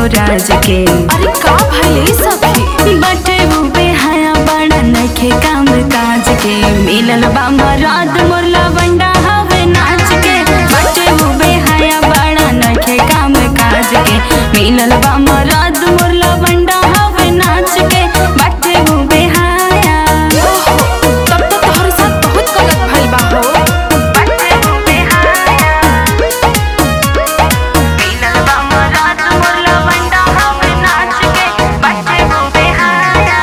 राज के अरे का भइले सखी बटे वो बेहया बड़ा नखे काम काज के मिलल बा मराद मोरला बंडा हवे नाच के बटे वो बेहया बड़ा नखे काम काज के मिलल बा मराद मोरला बंडा हवे नाच के बटे वो बेहया ओहो, तब तो तोहरे साथ बहुत गलत भइल बा हो बटे वो बेहया मिलल बा मराद मोरला बंडा हवे नाच के बटे वो बेहया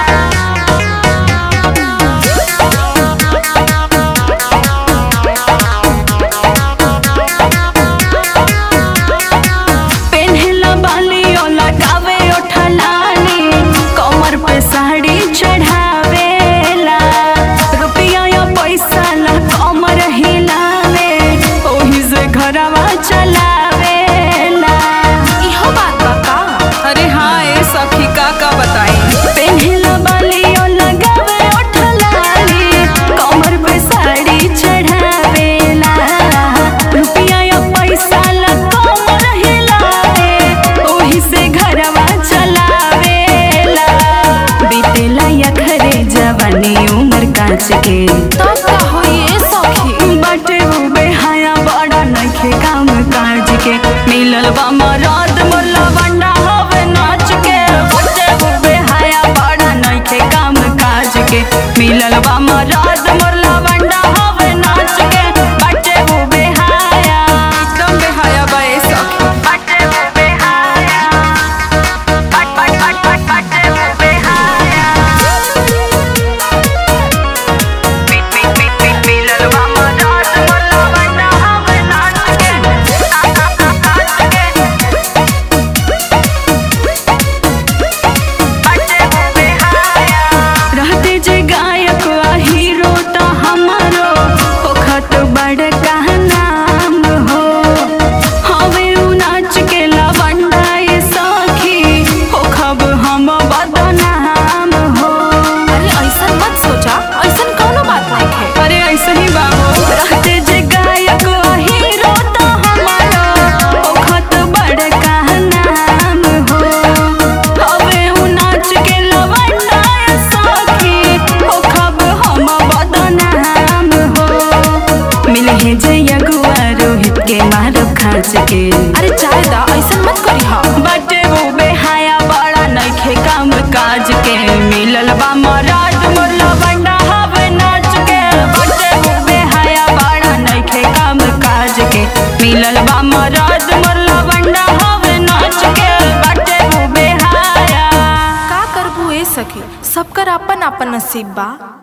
पेन्हला बाली ओ लगावे ओठलानी कमर पे साड़ी चढ़ावेला रुपया या पैसा ला कमर हिलावे ओही से घरवा चलावेला इहो बात बा का अरे हाँ ए सखी का का बताई पेन्हला बाली ओ लगावे ओठलानी कमर पे साड़ी चढ़ावेला रुपया या पैसा ला कमर हिलावे ओही से घरवा चलावेला बीतेला या खरे जवानी उम्र काच के तब का होई ए सखी बाटे वो बेहाया बड़ा नखे काम काज के मिलल बा मराद मोला बंडा हवे नाच के बाटे वो बेहाया बड़ा नखे काम काज के मिलल बा मराद मोला बंडा हवे नाच के बाटे वो बेहाया एकदम बेहाया बा ए सखी बाटे वो बेहाया बट बट बट बट बाटे वो बेहाया पिट पिट पिट पिट मिलल बा मराद मोला बंडा हवे नाच के नाच के बाटे वो बेहाया रहते जे गायक आ हीरो त हमारो होखत बड़का नाम हो हवे उ नाच के लवंडा ये सखी होखब हम बदनाम हो अरे ऐसन मत सोचा ऐसन कौनो बात नहीं है अरे ऐसे ही बा हो रहते जे गायक आ हीरो त हमारो होखत बड़का नाम हो हवे उ नाच के लवंडा ये सखी होखब हम बदनाम हो मिले जे अगुआ रोहित के मारो खाच के अरे चाहे दा ऐसन मत करी हा बटे वो बेहाया बड़ा नखे काम काज के मिलल बा मराद मोरला बंडा हवे नाच के बटे वो बेहाया बड़ा नखे काम काज के मिलल बा मराद मोरला बंडा हवे नाच के बटे वो बेहाया का करबू ए सखी सबकर अपन अपन नसीब बा